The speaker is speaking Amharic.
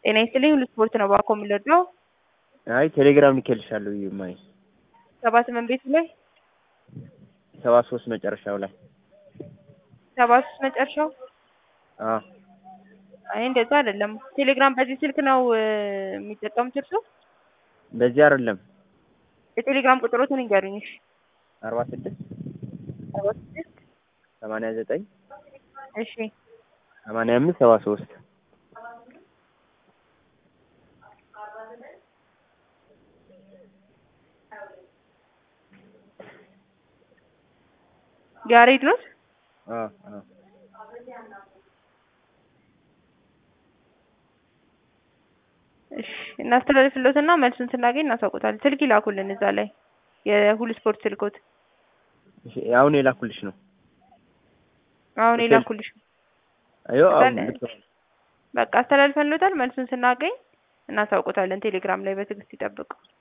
ጤና ይስጥልኝ ሁሉ ስፖርት ነው ባኮ የምንወደው አይ ቴሌግራም ልኬልሻለሁ እዩማይ ሰባ ስምንት ቤቱ ላይ ሰባ ሶስት መጨረሻው ላይ ሰባ ሶስት መጨረሻው አዎ አይ እንደዛ አይደለም ቴሌግራም በዚህ ስልክ ነው እ የሚጠቀሙት እርሶ በዚህ አይደለም የቴሌግራም ቁጥሮትን ይንገሩኝ እሺ አርባ ስድስት አርባ ስድስት ሰማንያ ዘጠኝ እሺ ሰማንያ አምስት ሰባ ሶስት ያሬድ ኖት አዎ አዎ እሺ እናስተላልፍሎትና መልሱን ስናገኝ እናሳውቁታለን ስልክ ይላኩልን እዛ ላይ የሁሉ ስፖርት ስልኮት እሺ አሁን የላኩልሽ ነው አሁን የላኩልሽ አዮ አሁን በቃ በቃ አስተላልፈንሎታል መልሱን ስናገኝ እናሳውቁታለን ቴሌግራም ላይ በትዕግስት ይጠብቁ